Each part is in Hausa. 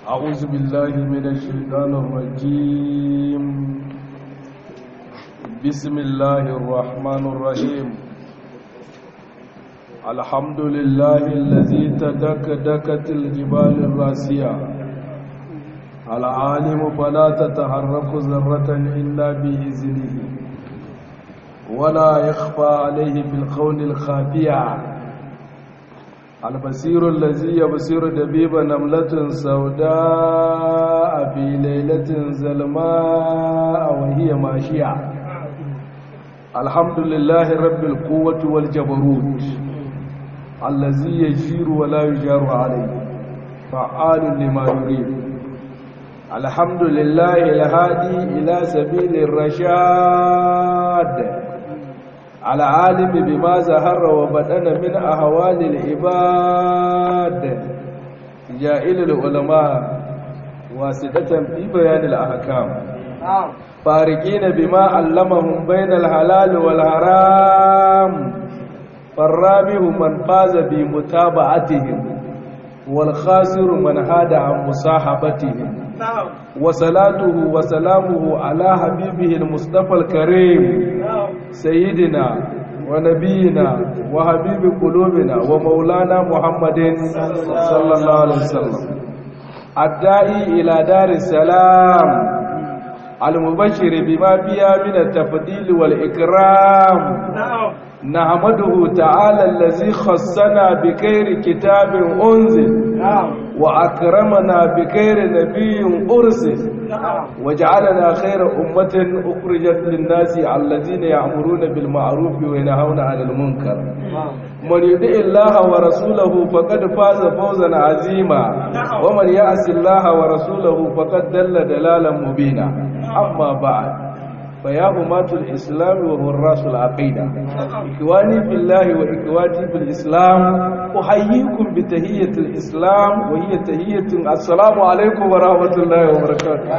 أعوذ بالله من الشيطان الرجيم بسم الله الرحمن الرحيم الحمد لله الذي تدكدكت الجبال الراسية العالم فلا تتحرك ذرة إلا بإذنه ولا يخفى عليه في القول الخافية البصير الذي يبصر دبيب نملة سوداء في ليلة زلماء وهي ماشية الحمد لله رب القوة والجبروت الذي يجير ولا يجار عليه فعال لما يريد الحمد لله الهادي إلى سبيل الرشاد العالم بما زهر وبدن من أهوال العباد جائل العلماء واسدة في بيان الأحكام فارقين بما علمهم بين الحلال والحرام فالرابح من فاز بمتابعتهم والخاسر من هاد عن مصاحبتهم وصلاته وسلامه على حبيبه المصطفى الكريم سيدنا ونبينا وحبيب قلوبنا ومولانا محمد صلى الله عليه وسلم الداعي إلى دار السلام المبشر بما فيها من التفضيل والإكرام نحمده تعالى الذي خصنا بخير كتاب أنزل وأكرمنا بخير نبي أرسل وجعلنا خير أمة أخرجت للناس الذين يأمرون بالمعروف وينهون عن المنكر من يطع الله ورسوله فقد فاز فوزا عظيما ومن يعص الله ورسوله فقد دل دلالا مبينا أما بعد فيا أمات الإسلام وهراس العقيدة إخواني في الله وإخواتي في الإسلام أحييكم بتهية الإسلام وهي تهية السلام عليكم ورحمة الله وبركاته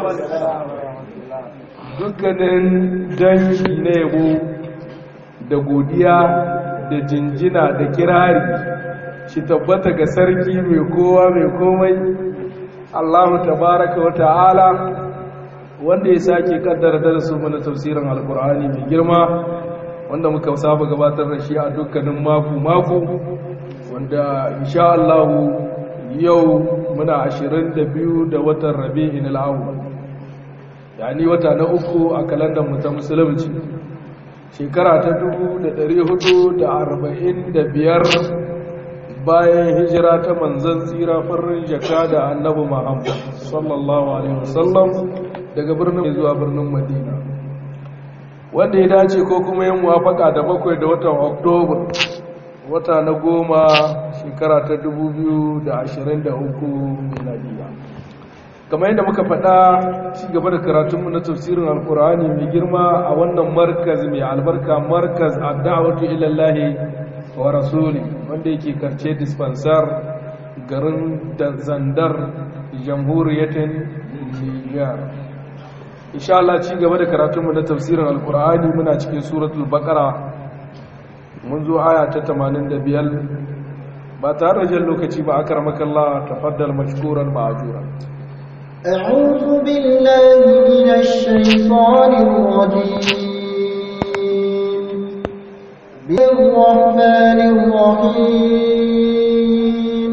dukkanin dangi na yabo da godiya da jinjina da kirari shi tabbata ga sarki mai kowa mai komai Allahu tabaraka wa ta'ala wanda ya sake kaddara darasu mana tafsirin alkur'ani mai girma wanda muka saba gabatar da shi a dukkanin mako-mako wanda insha Allah yau muna 22 da watan rabi'in al'awwal yani wata na uku a kalandar mu ta musulunci shekara ta 1445 bayan hijira ta manzon tsira farin jaka da annabi Muhammad sallallahu alaihi wasallam daga birnin zuwa birnin madina wanda ya dace ko kuma yin muwafaka da bakwai da watan oktoba wata na goma shekara ta 2023 miladiya kamar yadda muka faɗa ci gaba da karatunmu na tafsirin alkur'ani mai girma a wannan markaz mai albarka markaz adda'awatu ilallahi wa rasuli wanda yake karce dispensar garin zandar jamhuriyatin niger insha Allah ci gaba da karatunmu na tafsirin alkur'ani muna cikin suratul baqara mun zo aya ta 85 ba tare da jan lokaci ba akramaka Allah tafaddal mashkuran ma'jura أعوذ بالله من الشيطان الرجيم بالرحمن الرحيم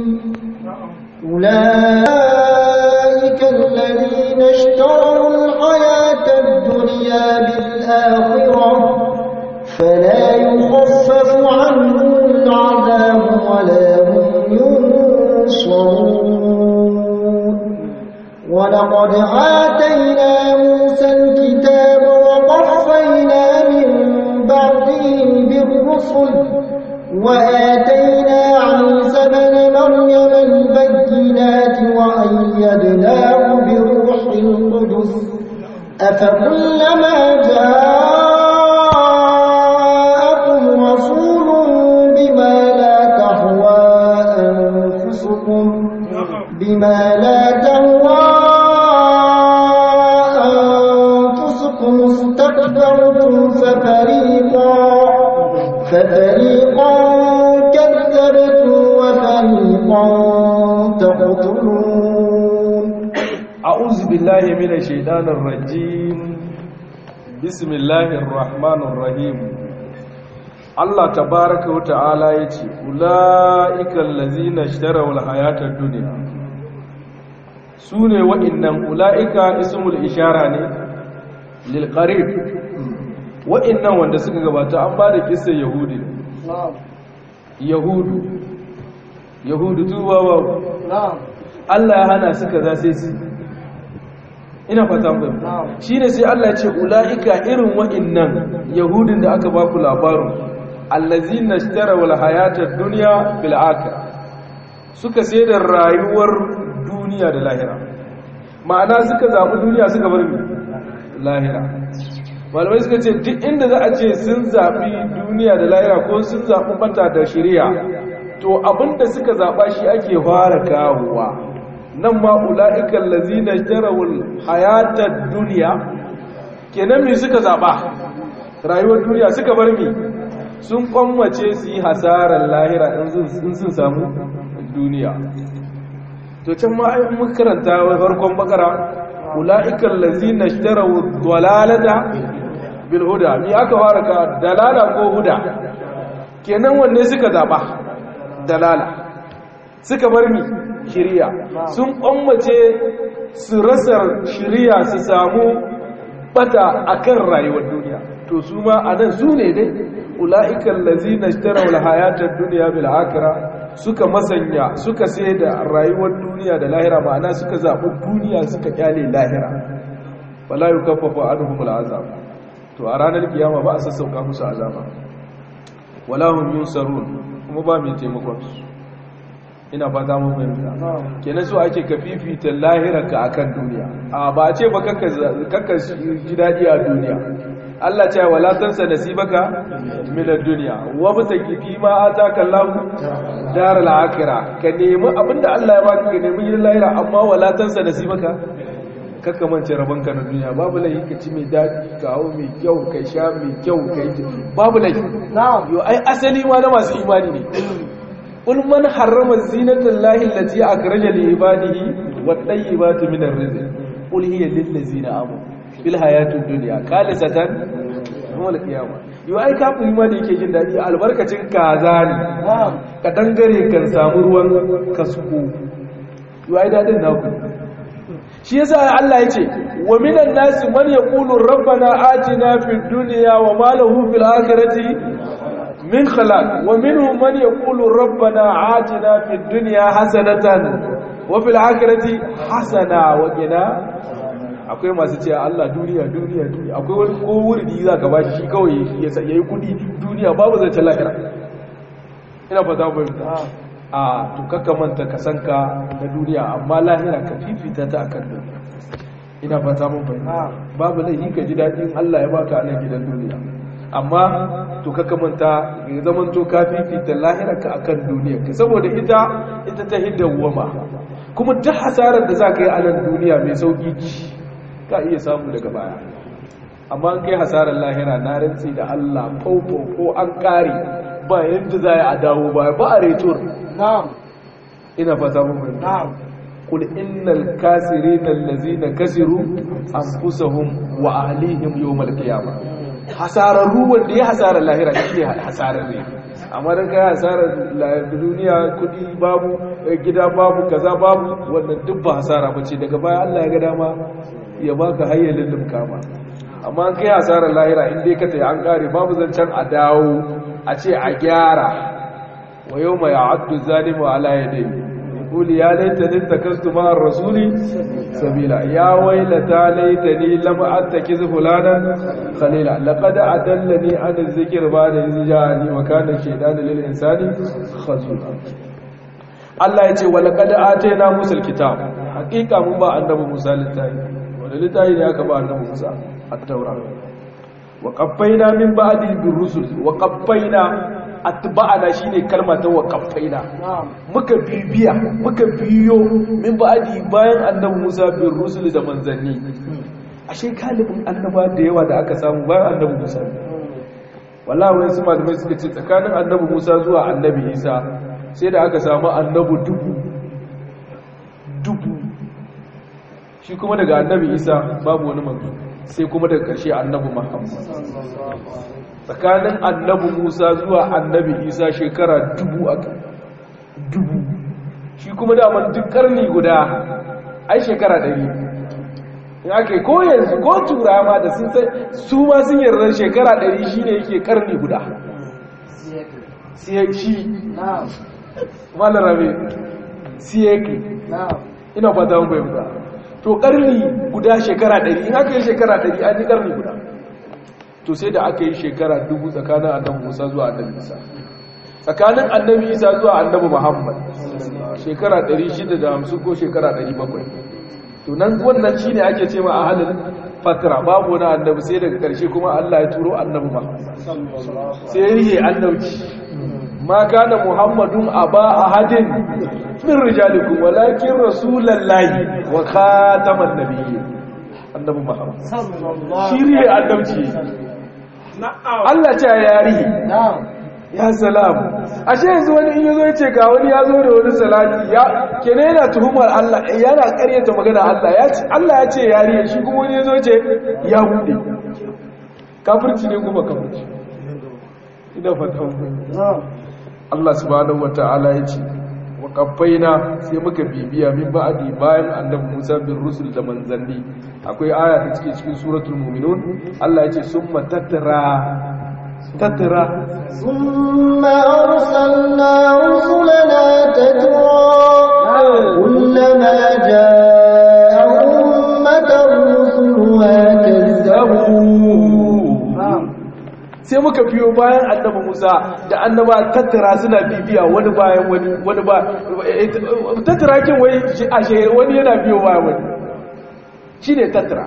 أولئك الذين اشتروا الحياة الدنيا بالآخرة فلا يخفف عنهم العذاب ولا هم ينصرون ولقد آتينا موسى الكتاب وقفينا من بعده بالرسل وآتينا عيسى بن مريم البينات وأيدناه بروح القدس أفكلما جاءكم رسول بما لا تهوى أنفسكم بما لا تهوى أنفسكم استكبرتم ففريقا ففريقا كذبتم وفريقا تقتلون أعوذ بالله من الشيطان الرجيم بسم الله الرحمن الرحيم الله تبارك وتعالى يتي أولئك الذين اشتروا الحياة الدنيا سوني وإنهم أولئك اسم الإشارة للقريب وإنهم wanda suka gabata an ba da kisa yahudi yahudu yahudu tuba ba Allah ya hana su kaza sai su ina fata mu shine sai Allah ya ce ulaika irin wa'annan yahudin da aka baku labarin allazina ishtaraw alhayata ad-dunya bil akhirah suka sai da rayuwar duniya da lahira ma'ana suka zabi duniya suka bar lahira malamai suka ce duk inda za a ce sun zabi duniya da lahira ko sun zabi bata da shari'a to abinda suka zaba shi ake fara kawowa nan ma ula'ikan lazina jarawul hayatar duniya kenan me suka zaba rayuwar duniya suka bar mi sun kwammace su yi hasarar lahira in sun samu duniya to can ma ai mun karanta farkon bakara ula'ikan lazina jarawul dalalata bil huda mi aka fara ka dalala ko huda kenan wanne suka zaba dalala suka bar mi shiriya sun ƙwammace su rasa shiriya su samu bata akan rayuwar duniya to su ma a nan su ne dai ula'ikan lazina shtarawar hayatar duniya bil akira suka masanya suka sai da rayuwar duniya da lahira ma'ana suka zaɓi duniya suka kyale lahira wala yi kafafa anuhumul azab to a ranar kiyama ba a sassauka musu azaba wala hum yunsarun kuma ba mai taimakon su ina fata mun fahimta kenan so ake ka fifita lahirarka akan duniya a ba a ce ba kakka ji daɗi a duniya Allah ce wala tansa nasibaka min ad-dunya wa bataki fi ma ataka Allah dar al-akhirah ka nemi abinda Allah ya baka ka nemi yin lahira amma wala tansa nasibaka kakka mance rabanka na duniya babu laifi ka ci mai daɗi ka hau mai kyau ka sha mai kyau ka yi babu laifi yo ai asali ma na masu imani ne قل من حرم زينة الله التي أخرج لعباده والطيبات من الرزق قل هي للذين آمنوا في الحياة الدنيا خالصة يوم القيامة yau ai kafin ma da yake jin daɗi albarkacin kaza ne ka dangare kan samu ruwan kasko yau ai daɗin naku shi yasa Allah ya ce wa minan nasi man yaqulu rabbana atina fid dunya wa ma lahu fil akhirati من خلاق ومنهم من يقول ربنا عاتنا في الدنيا حسنة وفي الآخرة حسنة وقنا akwai masu cewa Allah duniya duniya duniya akwai wani ko wurdi za ka bashi shi kawai ya yi kudi duniya babu zance lahira ina fata fahimta a to kakka manta ka san ka na duniya amma lahira ka fifita ta akan duniya ina fata mun fahimta babu laifi ka ji daɗin Allah ya baka a nan gidan duniya amma to kaka manta ya zaman to ka fifita lahirarka akan duniyarka saboda ita ita ta hidawwama kuma duk hasarar da za ka yi a nan duniya mai sauki ka iya samu daga baya amma an kai hasarar lahira na rantsi da Allah ko ko an kare ba yadda za a dawo ba ba a retur ina fata mun fahimta قل إن الكاسرين الذين كسروا أنفسهم وأهليهم يوم القيامة hasararru wanda ya hasarar lahira shi ne hasararre amma don kai hasarar duniya kudi babu gida babu kaza babu wannan duk ba hasara ba ce daga baya Allah ya ga dama ya baka hayyalin limkama amma kai hasarar lahira inda ya kata an kare babu zancen a dawo a ce a gyara wa yau mai abdu zalimu ala yadai يقول يا ليتني اتخذت مع الرسول سبيلا يا ويلتى ليتني لم اتخذ فلانا خليلا لقد أدلني عن الذكر بعد إذ جاءني وكان الشيطان للإنسان خذولا Allah ya ce wa laqad atayna Musa alkitab hakika mun ba annabi Musa littafi wanda littafi ne aka ba annabi Musa at-Taurat wa qaffayna min ba'di bir-rusul wa qaffayna atba'ana shine kalma ta waqaffaina muka bibiya muka biyo min ba'di bayan annabi Musa bin rusul da manzanni ashe kalibin annaba da yawa da aka samu bayan annabi Musa wallahi wani su malamai suka ce tsakanin annabi Musa zuwa annabi Isa sai da aka samu annabi dubu dubu shi kuma daga annabi isa babu wani manzo sai kuma daga ƙarshe annabi muhammad tsakanin annabi musa zuwa annabi isa shekara dubu a dubu shi kuma daman duk karni guda ai shekara ɗari in aka ko yanzu ko turawa da sun sai su ma sun yarda shekara ɗari shi ne yake karni guda siyaki malarabe siyaki ina fata mun bayyana to karni guda shekara ɗari in aka yi shekara ɗari an yi karni guda to sai da aka yi shekara dubu tsakanin annabi musa zuwa annabi isa tsakanin annabi isa zuwa annabi muhammad shekara 650 ko shekara 700 to nan wannan shine ake cewa a halin fatra babu wani annabi sai daga karshe kuma Allah ya turo annabi muhammad sai rihe annabci ma kana muhammadun aba ahadin min rijalikum walakin rasulullahi wa khataman nabiyyin annabi muhammad shi rihe annabci Allah ce ya rihe ya salamu ashe yanzu wani in yazo yace ga wani ya zo da wani salati ya kene yana tuhumar Allah yana ƙaryata magana Allah ya ce Allah ya ce yariya shi kuma wani yazo yace ya bude kafirci ne kuma kafirci ina fatan Allah subhanahu wataala ya ce wa kaffaina sai muka bibiya min ba'di bayan annabi Musa bin rusul da manzanni akwai aya ta cikin cikin suratul mu'minun Allah ya ce summa tattara tattara ثم أرسلنا رسلنا تترى كلما جاء أمة رسلها كذبوا sai muka biyo bayan annabi Musa da annaba tattara suna bibiya wani bayan wani wani ba tattara kin wai a shehe wani yana biyo bayan wani shine tattara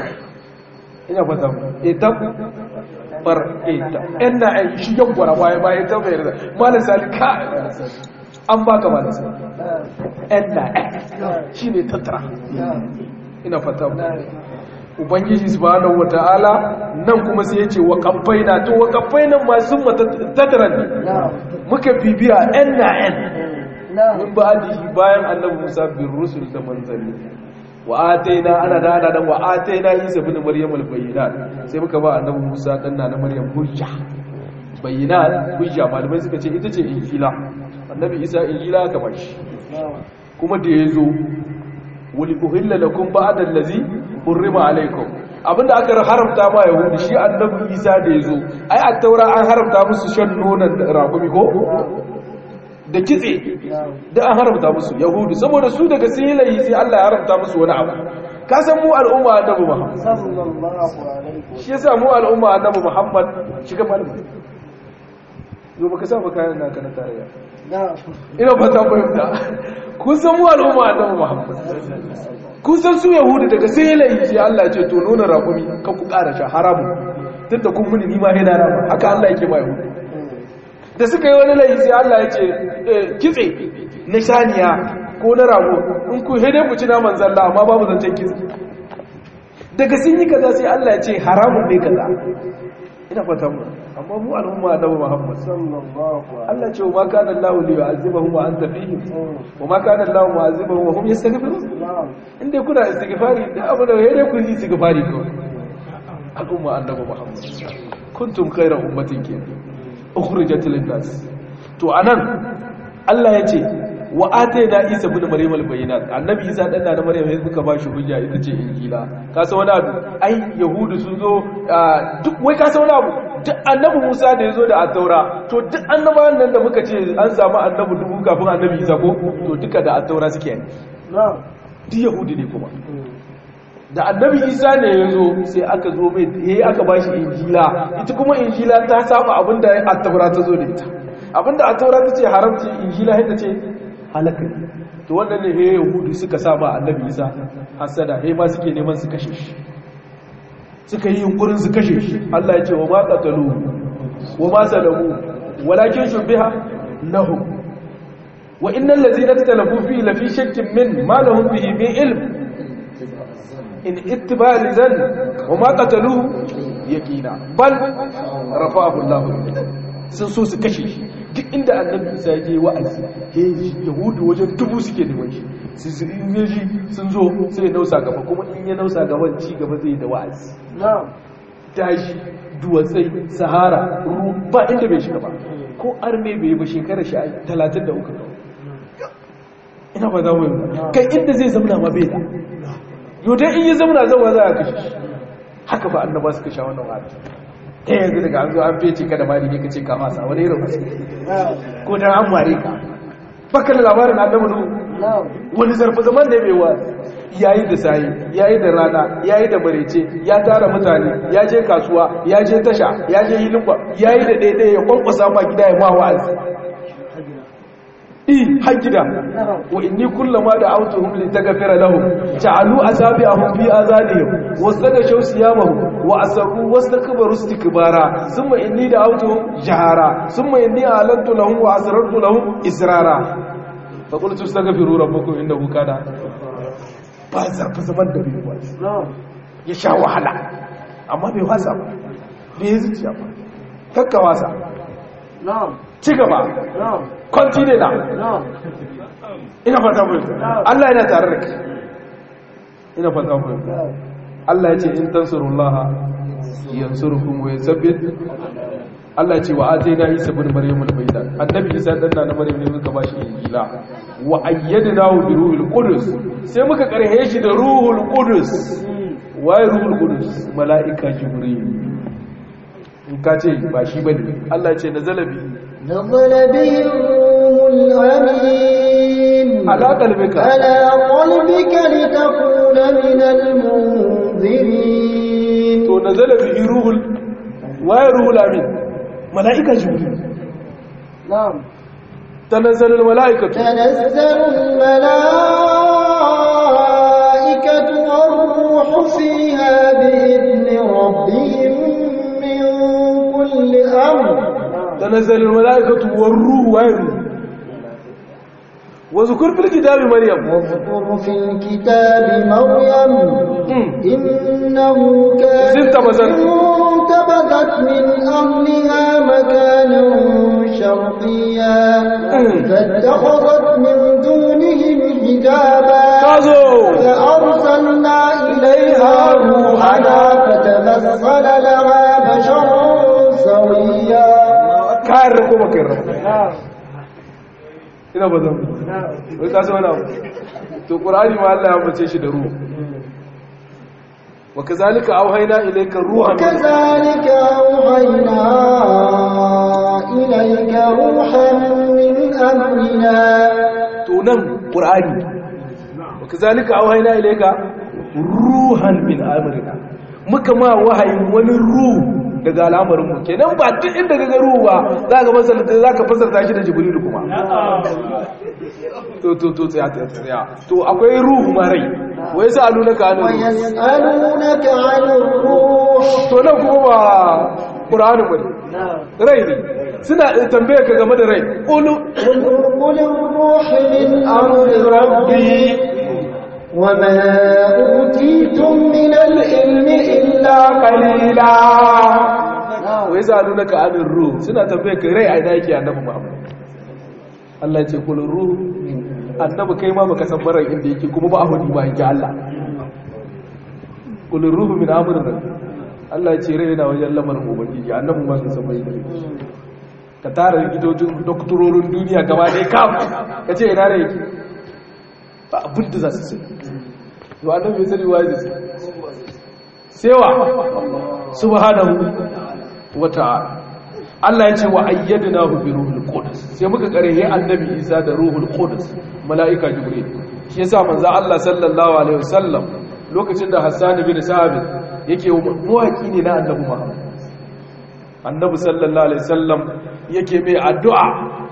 ina fata ita bar ita ina ai shi yankura baya baya ta bayar da malam sali ka an baka malam sali ina shi ne tattara ina fata ubangiji subhanahu wataala nan kuma sai yace wa qaffaina to wa qaffaina ma sun tattara ne muka bibiya ina en min ba'dihi bayan annabi Musa bin rusul da manzanni wa ataina ana da ana dan wa ataina Isa ibn Maryam al-bayyinat sai muka ba annabi Musa dan na Maryam hujja bayyinat hujja malamai suka ce ita ce injila annabi Isa injila ka bashi kuma da yazo wali uhilla lakum ba'da allazi hurrima alaykum abinda aka haramta ma yahudi shi annabi Isa da yazo ai a taura an haramta musu shan nonon rakumi ko da kitse da an haramta musu yahudu saboda su daga sun yi layi sai Allah ya haramta musu wani abu ka san mu al'umma annabi Muhammad shi yasa mu al'umma annabi Muhammad shiga malamin yo baka sa baka yana kana tarayya ina fata fahimta kun san mu al'umma annabi Muhammad kun san su yahudu daga sai yi layi sai Allah ya ce to nuna raƙumi ka ku ƙara sha haramu tunda kun muni ni ma yana rama haka Allah yake ma yahudu da suka yi wani laifi sai Allah ya ce kitse na saniya ko na rago in ku hede ku ci naman zalla amma babu zancen kitse daga sun yi kaza sai Allah ya ce haramun ne kaza ina fata mu amma mu al'umma annabi Muhammad Allah ce wa kana Allah li yu'azibahum wa anta fihim wa ma kana Allah mu'azibahum wa hum yastaghfirun inda kuna istighfari da abu da hede ku yi istighfari ko al'umma annabi Muhammad kuntum khayra ummatin kenan ukhrijat lin-nas to anan Allah yace wa atayna Isa ibn Maryam al-bayyinat annabi Isa dan da Maryam sai suka bashi hujja ita ce injila ka san wani abu ai yahudu sun zo duk wai ka san wani abu duk annabi Musa da yazo da at-taura to duk annabawan nan da muka ce an samu annabi dubu kafin annabi Isa ko to duka da at-taura suke ne duk yahudi ne kuma da annabi isa ne ya zo sai aka zo mai yayi aka ba shi injila ita kuma injila ta saba abinda attaura ta zo da ita abinda attaura ta ce haramci injila yadda ce halaka to wannan ne he yahudu suka saba annabi isa hasada he ma suke neman su kashe shi suka yi yunkurin su kashe shi Allah ya ce wa ma qatalu wa ma salamu walakin shubiha lahum wa innal ladzina talafu fi lafi shakkin min ma lahum bihi min ilm in ittiba lidan wa ma qataluhu yaqina bal rafa'ahu Allah sun so su kashe shi duk inda annabi Isa ya je wa'azi he yahudu wajen dubu suke neman shi su su in yaji sun zo sai ya nausa gaba kuma in ya nausa gaban ci gaba zai da wa'azi dashi duwatsai sahara ru ba inda bai shiga ba ko arme bai yi ba shekarar shi talatin da uku ina ba za mu yi kai inda zai zamna ma bai da yau dai in yi zamna zama za a kashe shi haka ba annaba suka sha wannan wa'azi ta yanzu daga an zo an fece ka da mari ne ka ce ka masa wani irin wasu ko dan an mare ka baka da labarin annabi nuhu wani zarfi zaman da bai wa yayi da sayi yayi da rana yayi da marece ya tara mutane ya je kasuwa ya je tasha ya je hilimba yayi da daidai ya kwankwasa ma gida ya ma wa'azi i har gida wa inni kullama da autuhum li taghfira lahum ja'alu asabi'ahum fi azanihim wastaghshaw siyamahum wa asarru wastakbaru istikbara thumma inni da autuhum jahara thumma inni alantu lahum wa asrartu lahum israra fa qultu astaghfiru rabbakum innahu kana ba zarfa zaman da bai wasi ya sha wahala amma bai wasa ba bai yi zuciya ba kakka wasa ci gaba continue na ina fata mu Allah yana tare da kai ina fata mu Allah ya ce in tansurullaha yansurukum wa yusabbit Allah ce wa atayna Isa ibn Maryam al-bayda annabi Isa dan na Maryam ne muka bashi injila wa ayyadnahu bi ruhil qudus sai muka karhe shi da ruhul qudus wai ruhul qudus malaika jibril in ka ce ba shi bane Allah ya ce nazala bi نزل به الروح الأمين على قلبك على قلبك لتكون من المنذرين to nazala bi ruhul wai ruhul amin malaika jibril نعم tanazzalu al malaikatu تنزل الملائكة والروح فيها بإذن ربهم من كل أمر تنزل الملائكة والروح وين وذكر في الكتاب مريم واذكر في الكتاب مريم مم. إنه كان زدت مثلا. انتبذت من أهلها مكانا شرقيا مم. فاتخذت من دونهم حجابا كازو فأرسلنا إليها روحنا فتمثل لها بشرا سويا kayar ko baka yarda ina ba zan wai ka san wani abu to qur'ani ma Allah ya ambace shi da ruhu wa kazalika auhayna ilayka ruhan min- وكذلك أوحينا إليك روحا من أمرنا to nan qur'ani wa kazalika auhayna ilayka ruhan min amrina muka ma wahayin wani ruhu daga al'amarin mu kenan ba duk inda kaga ruhu ba za ka fasalta za ka fasalta shi da jibril kuma to to to tsaya tsaya tsaya to akwai ruhu ma rai wai sa alunaka anu ويسألونك عن الروح to nan kuma ba qur'anin bane rai ne suna tambaye ka game da rai qulu قل الروح من أمر ربي وما أوتيتم من العلم إلا qalila wai sa alunaka anir ruh suna tambaye ka rai a ina yake annabi Muhammad Allah ya ce qul ruh annabi kai ma baka san marar inda yake kuma ba a hudi ba yake Allah qul ruh min amri rabbi Allah ya ce rai yana wajen lamarin ubangiji annabi ma sun san bai da ka tara likitocin doktororin duniya gaba ɗaya kam ka ce ina rai yake ba abin da za su sai yau annabi ya sani waye da su sewa subhanahu wa ta'ala Allah ya ce wa ayyadnahu bi ruhul qudus sai muka karehe annabi Isa da ruhul qudus malaika jibril shi yasa manzo Allah sallallahu alaihi wasallam lokacin da Hassan bin Sabit yake muwaki ne na annabi Muhammad annabi sallallahu alaihi wasallam yake mai addu'a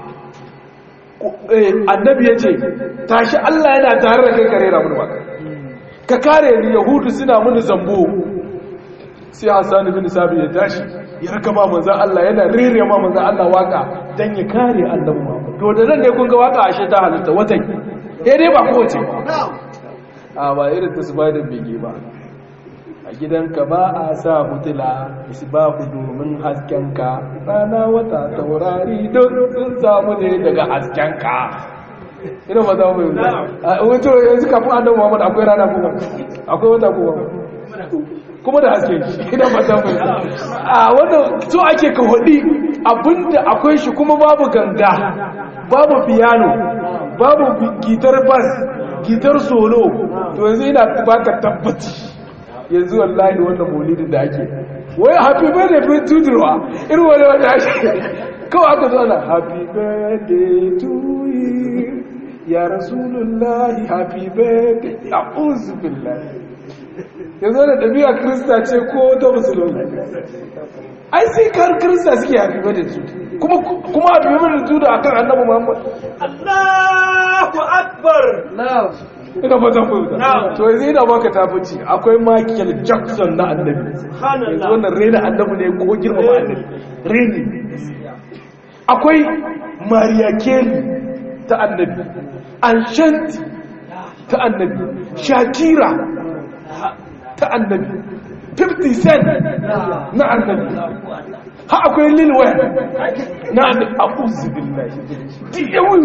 eh annabi yace tashi Allah yana tare da kai kare ramun ba ka kare ni yahudu suna mini zambo sai Hassan bin Sabit ya tashi ya raka ma manzan Allah yana rere ma manzan Allah waka dan ya kare annabi Muhammad to da nan ne kun ga waka ashe ta halitta watan eh dai ba kowace ba a ba irin ta spider bege ba a gidanka ba a sa mutula isbahu domin haskenka rana wata taurari don sun samu ne daga haskenka ina ba za mu yi wato yanzu kafin annabi Muhammad akwai rana kuma akwai wata kuma kuma da haske ina ba za mu yi a wannan so ake ka hudi abinda akwai shi kuma babu ganga babu piano babu gitar bass gitar solo to yanzu ina baka tabbaci yanzu wallahi wannan maulidin da ake wai happy birthday bin tudurwa irin wani wanda ake kawai aka zo ana happy birthday to you ya rasulullahi happy birthday ya uzu billahi yanzu da ɗabi'a krista ce ko ta musulmi ai sai kar krista suke happy birthday su kuma kuma happy birthday su da akan annabi muhammad Allahu akbar ina ba ta fahimta to yanzu ina baka tafici akwai Michael Jackson na annabi yanzu wannan rena annabi ne ko girmama annabi reni akwai Maria Kelly ta annabi Anshanti ta annabi Shakira ta annabi 50 Cent na annabi ha akwai Lil Wayne na annabi a'udhu billahi duk yawan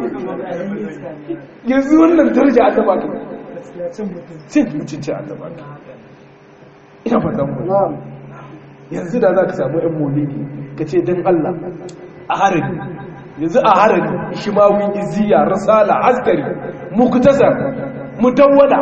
yanzu wannan daraja annaba ka cin mutunci annaba ka ina fatan mu yanzu da za ka samu ɗan molidi ka ce don Allah a harari yanzu a harari shimawi iziya rasala askari muktasar mutawwada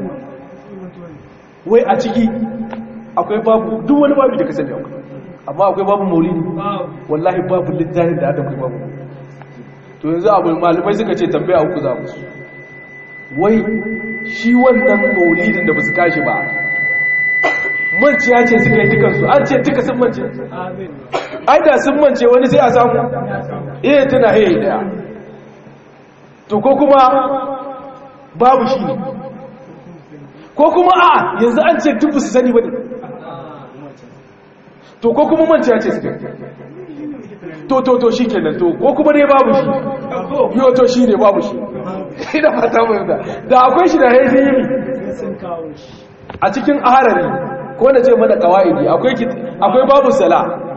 wai a ciki akwai babu duk wani babu da ka sani akwai amma akwai babu molidi wallahi babu littafin da aka kai babu to yanzu abu malamai suka ce tambaya uku za musu wai shi wannan maulidin da ba su kashi ba manciya ce suka yi dukansu an ce duka sun mance ai da sun mance wani sai a samu iya tana haye daya to ko kuma babu shi ne ko kuma a yanzu an ce duk su sani ba ne to ko kuma manciya ce suka yi to to to shi kenan to ko kuma dai babu shi yau to shi ne babu shi ina fata mai da da akwai shi da haifin yi a cikin aharari ko da ce mana kawaidi akwai akwai babu sala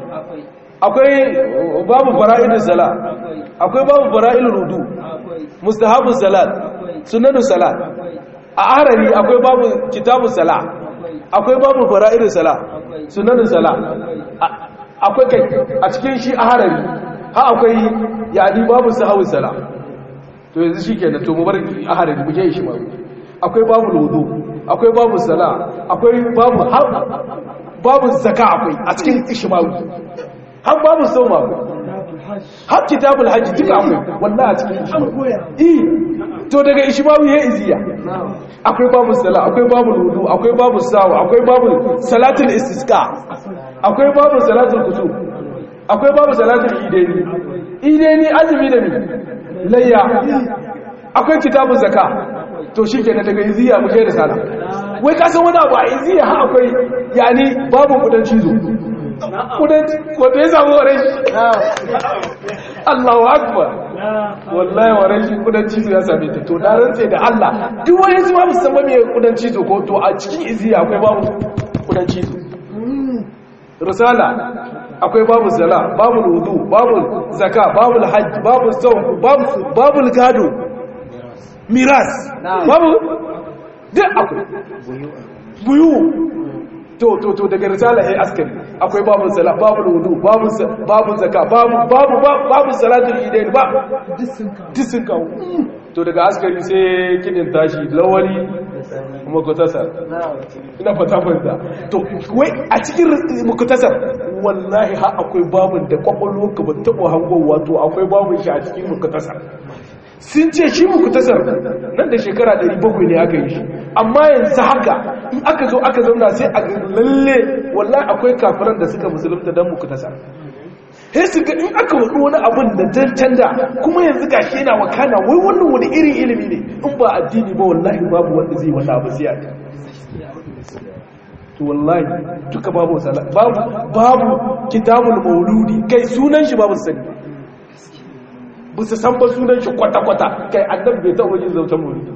akwai babu fara'idus sala akwai babu fara'il rudu mustahabus salat sunanus salat a aharari akwai babu kitabus sala akwai babu fara'idus sala sunanus sala akwai kai a cikin shi a harari ha akwai yadi babu sahawun sala to yanzu shi kenan to mu bar a harari mu je shi ba akwai babu lodo akwai babu sala akwai babu babu zaka akwai a cikin ishmawi har babu sauma har kitabul hajji duka akwai wallahi a cikin ishmawi eh to daga ishmawi ya iziya akwai babu sala akwai babu lodo akwai babu sawa akwai babu salatul istisqa akwai babu salatul kusuf akwai babu salatul ideni ideni azumi da mi layya akwai kitabun zaka to shikenan daga iziya mu kai da sala wai ka san wani abu a iziya ha akwai yani babu kudan cizo kudan wanda ya samu warai Allahu akbar wallahi warai shi kudan cizo ya same ta to na rantse da Allah duk wani su ma musamman me kudan cizo ko to a cikin iziya akwai babu kudan cizo risala akwai babu zala babu wudu babu zaka babu hajj babu sawm babu babu gado miras babu duk akwai buyu to to to daga risala ai askari akwai babu zala babu wudu babu babu zaka babu babu babu salatul idain ba disin kawo to daga askari sai kidin tashi lawali kuma kutasar ina fata fanta to wai a cikin mukutasar wallahi ha akwai babun da kwakwalwa ka ba taɓa hangon wato akwai babun shi a cikin mukutasar sun ce shi mukutasar nan da shekara 700 ne aka yi shi amma yanzu haka in aka zo aka zauna sai a lalle wallahi akwai kafiran da suka musulunta don mukutasar sai su ga in aka wadu wani abin da dan canda kuma yanzu gashi yana wakana wai wannan wani irin ilimi ne in ba addini ba wallahi babu wanda zai wanda abu sai aka to wallahi duka babu sala babu babu kitabul mauludi kai sunan shi babu sani ba su san ba sunan shi kwata kwata kai annabi bai taɓa yin zautan mauludi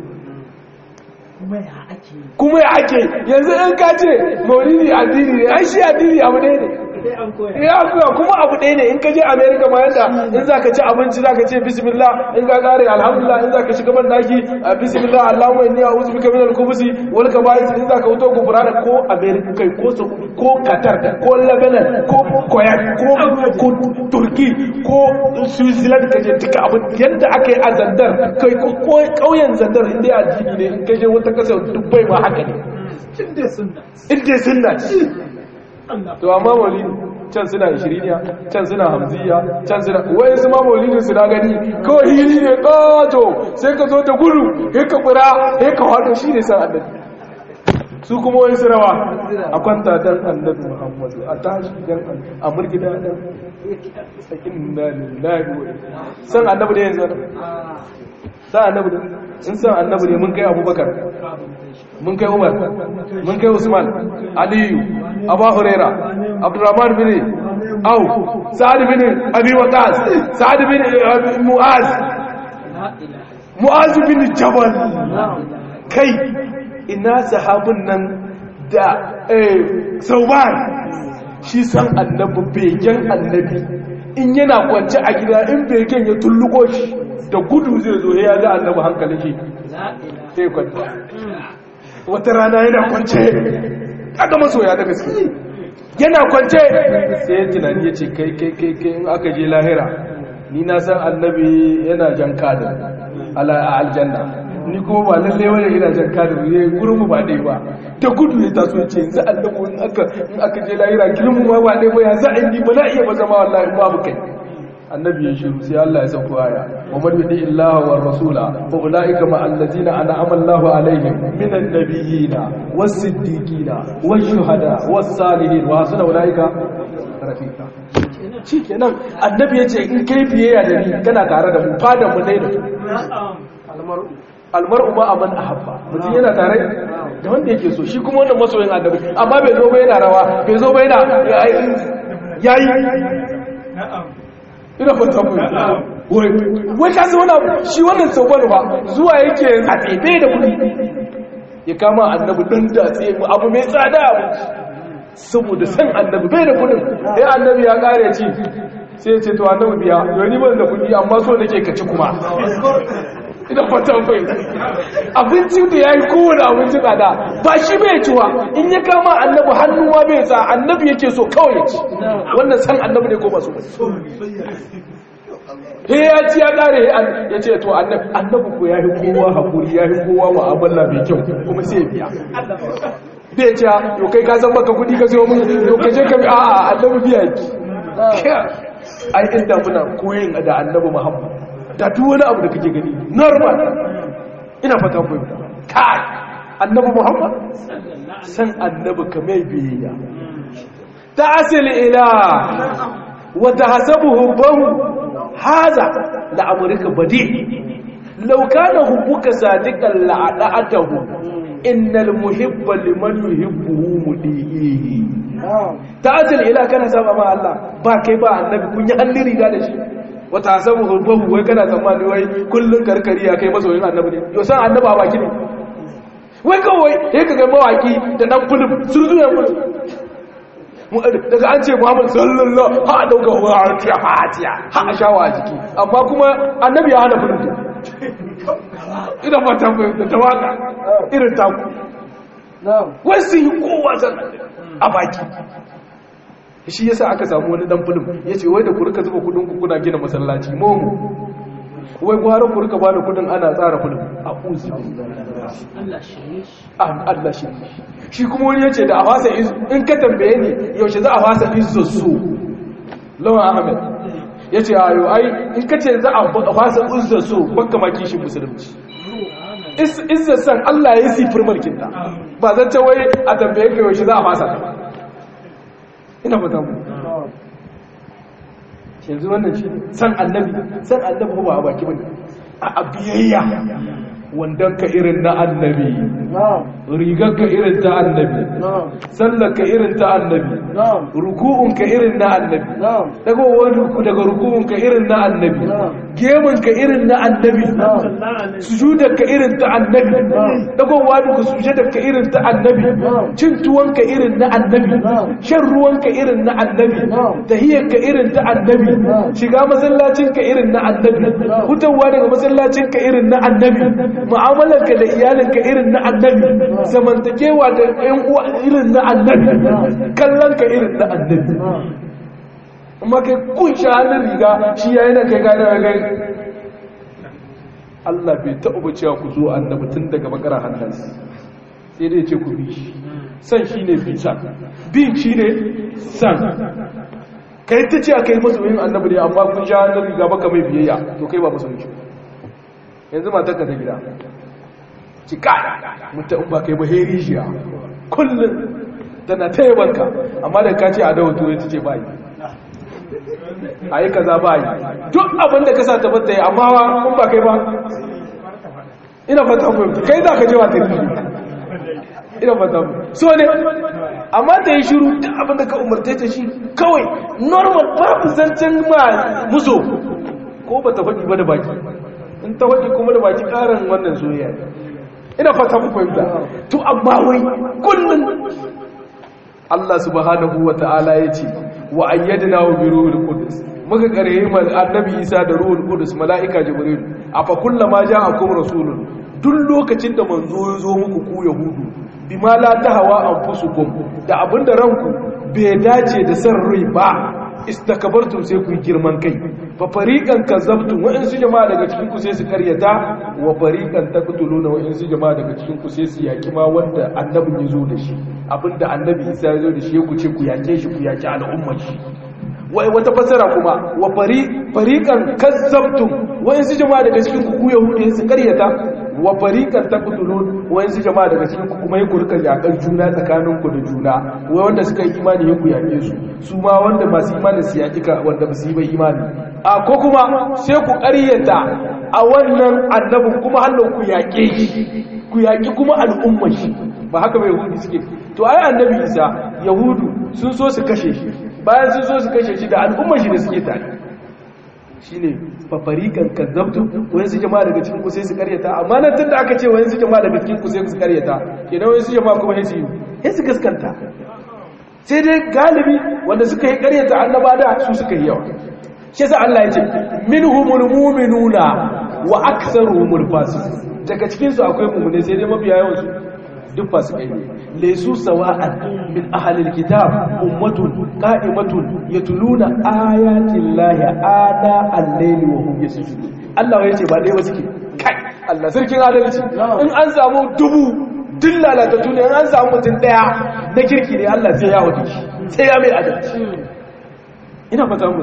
kuma ya ake yanzu in ka ce maulidi addini ne ai shi addini abu ne ne ya kuwa kuma abu ɗaya ne in ka je america ma yadda in za ka ci abinci za ka ce bismillah in ka kare alhamdulillah in za ka shiga ban daki a bismillah allahumma inni a'udhu bika min al-khubuthi wal kaba'is in za ka wuto gubura da ko america kai ko Saudi ko qatar ko lebanon ko kuwait ko ko turki ko switzerland ka je duka abin yadda aka yi a zandar kai ko kauyen zandar inda ya addini ne in ka je wata kasa dubbai ma haka ne in dai sunna ce to amma maulidi can suna ishiriniya can suna hamziya can suna wai su ma maulidin su na gani kawai hili ne ƙato sai ka zo da gudu ya ka ƙura ya ka wato shi ne san annabi su kuma wani su rawa a kwanta dan annabi muhammadu a tashi dan annabi a murgida dan sakin na lillahi wa san annabi ne yanzu san annabi ne in san annabi ne mun kai abubakar mun kai umar mun kai usman aliyu abu huraira abdurrahman bin au sa'ad bin abi waqas sa'ad bin mu'az mu'az bin jabal kai ina sahabun nan da sauban shi san annabi begen annabi in yana kwance a gida in begen ya tulluko shi da gudu zai zo ya ga annabi hankalin shi sai kwanta wata rana yana kwance kaga masoya da gaske yana kwance sai ya tunani ya ce kai kai kai kai in aka je lahira ni na san annabi yana jan kadin a aljanna ni kuma ba lalle wani ina jan kadin ne gurin mu ba dai ba ta gudu ya taso ya ce yanzu annabi in aka in aka je lahira girin mu ba dai ba ya za a yi ba na iya ba zama wallahi babu kai annabi ya shiru sai Allah ya sauko aya wa man yuti illaha war rasula fa ulaika ma allazina an'ama Allahu alaihim minan nabiyina was siddiqina wash shuhada was salihin wa hasuna ulaika rafiqa shikenan annabi yace in kai biyayya da ni kana tare da mu fada mu dai da almar'u ma aman ahabba mutum yana tare da wanda yake so shi kuma wannan masoyin annabi amma bai zo ba yana rawa bai zo ba yana yayi ina fata mu wai ka zauna shi wannan sauban ba zuwa yake a tsefe da kudi ya kama annabi dan da tsaye abu mai tsada abu saboda san annabi bai da kudin eh annabi ya kare ci sai ya ce to annabi biya yau ni ban da kudi amma so nake ka ci kuma ina fata mu abinci da yayi kowane abinci tsada ba shi bai ciwa in ya kama annabi hannuwa bai sa annabi yake so kawai ya ci wannan san annabi ne ko ba so he ya ci ya kare ya ce to annabi ko ya yi kowa haƙuri ya yi kowa ma'amala mai kyau kuma sai biya bai ce yau kai ka san baka kudi ka siyo mun yau ka je ka bi a'a annabi biya ki ai inda muna koyin da annabi muhammad da duk wani abu da kake gani normal ina fata ku kai annabi muhammad san annabi kamar biyayya ta asili ila wa tahsabuhu bahu haza da amurka bade laukana hubbuka sadiqan la'adatahu innal muhibba liman yuhibbuhu mudihi ta'atil ila kana saba ma Allah ba kai ba annabi kun yi hannun riga da shi wata sabu hubbuhu wai kana tsammani wai kullun karkari ya kai masoyin annabi ne yo san annabi ba baki ne wai kawai sai ka ga mawaki da dan fulum sun zuwa fulum daga an ce muhammad sallallahu ha a dauka wa harfiya fatiya ha a shawa a jiki amma kuma annabi ya hana furinta ina fata da ta waka irin taku wasu yi kowa zan a baki shi yasa aka samu wani dan fulum ya ce wai da ku rika zuba kudin kuna gina masallaci momu wai gwara ku rika bada kudin ana tsara fulum a uzu Allah shi shi kuma wani yace da a fasa in ka tambaye ni yaushe za a fasa izzo su lawan ahmed yace ayo ai in ka ce za a fasa izzo su baka ma kishin musulunci izzo san Allah ya yi firmarkin ta ba zan ce wai a tambaye ka yaushe za a fasa ina fata mu yanzu wannan shi san annabi san annabi ba a baki bane a abiyayya wandonka irin na annabi rigarka irin ta annabi sallarka irin ta annabi ruku'unka irin na annabi dagowar daga ruku'unka irin na annabi gemunka irin na annabi sujudarka irin ta annabi dagowa daga sujudarka irin ta annabi cin tuwonka irin na annabi shan ruwanka irin na annabi tahiyyarka irin ta annabi shiga masallacinka irin na annabi hutawa daga masallacinka irin na annabi mu'amalarka da iyalinka irin na annabi zamantakewa da ƴan uwa irin na annabi kallonka irin na annabi amma kai kun sha hannun riga shi yayin da kai gane kai Allah bai taɓa ba cewa ku zo annabi tun daga bakara hannunsa sai dai ce ku bi shi san shi ne bin san bin shi ne san kai ta ce a kai masoyin annabi ne amma kun sha hannun riga baka mai biyayya to kai ba masoyin shi yanzu matar ka ta gida ci kada mutum ba kai ba heri shiya kullum tana ta yabanka amma da ka ce a dawo turai ta ce ba yi a yi kaza ba yi duk abin da ka sa tabbata yi amma kun ba kai ba ina fata fahimta kai za ka je wa ta yi ina fata so ne amma ta yi shiru duk abin da ka umarta ta shi kawai normal babu zancen ma muso ko ba ta faɗi ba da baki in ta faɗi kuma da baki ƙarin wannan soyayya ina fata ku fahimta to amma wai kullum Allah subhanahu wa ta'ala ya ce wa ayyadna bi ruhul qudus muka karhe mal annabi Isa da ruhul qudus malaika jibril afa kullama ja'akum rasulun duk lokacin da manzo ya zo muku ku yahudu bima la tahawa anfusukum da abinda ranku bai dace da san rai ba istakabartum sai ku yi girman kai fa fariqan kazzabtum wa in su jama'a daga cikin ku sai su karyata wa fariqan taqtuluna wa in su jama'a daga cikin ku sai su yaki ma wanda annabin ya zo da shi abinda annabi Isa ya zo da shi ku ce ku yake shi ku yaki al'ummar shi wai wata fasara kuma wa fariqan kazzabtum wa in su jama'a daga cikin ku ku yahudi su karyata wa fariqan taqtulun wa in su jama'a daga cikin ku kuma yi ku rika yakan juna tsakanin ku da juna wai wanda suka yi imani ku yake su su ma wanda masu imani su yaki ka wanda ba su yi ba imani a ko kuma sai ku karyata a wannan annabin kuma hannun ku yake shi ku yaki kuma al'ummar shi ba haka bai yahudi suke to ai annabi isa yahudu sun so su kashe shi bayan sun so su kashe shi da al'ummar shi da suke tare shine fafarikan kazzabtu wani su jama'a daga cikin ku sai su karyata amma nan tunda aka ce wani su jama'a daga cikin ku sai su karyata kenan wani su jama'a kuma sai su sai su gaskanta sai dai galibi wanda suka yi karyata annaba da su suka yi yawa shi yasa Allah ya ce minhumul mu'minuna wa aktharuhumul fasiqun daga cikin su akwai mu'mine sai dai mabiya yawan su duk fasikai ne laysu sawa'an min ahlil kitab ummatun qa'imatun yatluna ayatin lahi ana al-layli wa hum yasjudun Allah ya ce ba dai ba suke kai Allah sarkin adalci in an samu dubu duk lalatattu ne in an samu mutum daya na kirki ne Allah sai ya wuce sai ya mai adalci ina fata mu